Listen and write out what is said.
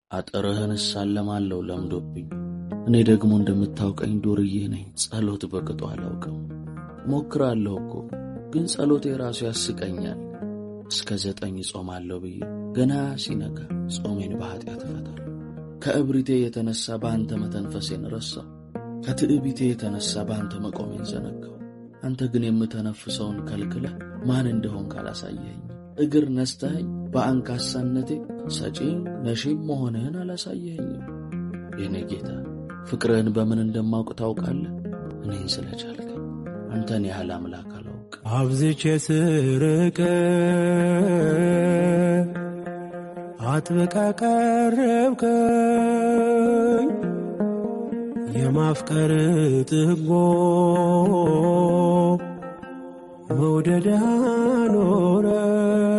አጥርህን እሳለማለሁ ለምዶብኝ። እኔ ደግሞ እንደምታውቀኝ ዱርዬ ነኝ። ጸሎት በቅጡ አላውቅም። ሞክራለሁ እኮ ግን ጸሎቴ ራሱ ያስቀኛል። እስከ ዘጠኝ ጾማለሁ ብዬ ገና ሲነጋ ጾሜን በኃጢአት እፈታለሁ። ከእብሪቴ የተነሳ በአንተ መተንፈሴን ረሳው። ከትዕቢቴ የተነሳ በአንተ መቆሜን ዘነጋው። አንተ ግን የምተነፍሰውን ከልክለህ ማን እንደሆን ካላሳየኸኝ እግር ነስተኸኝ በአንካሳነቴ ሰጪም ነሺም መሆንህን አላሳየኸኝም። የኔ ጌታ ፍቅርህን በምን እንደማውቅ ታውቃለህ። እኔን ስለቻልከኝ አንተን ያህል አምላክ አላውቅ። አብዝቼ ስርቅ አጥብቃ ቀረብከኝ የማፍቀር ጥጎ መውደድ አኖረ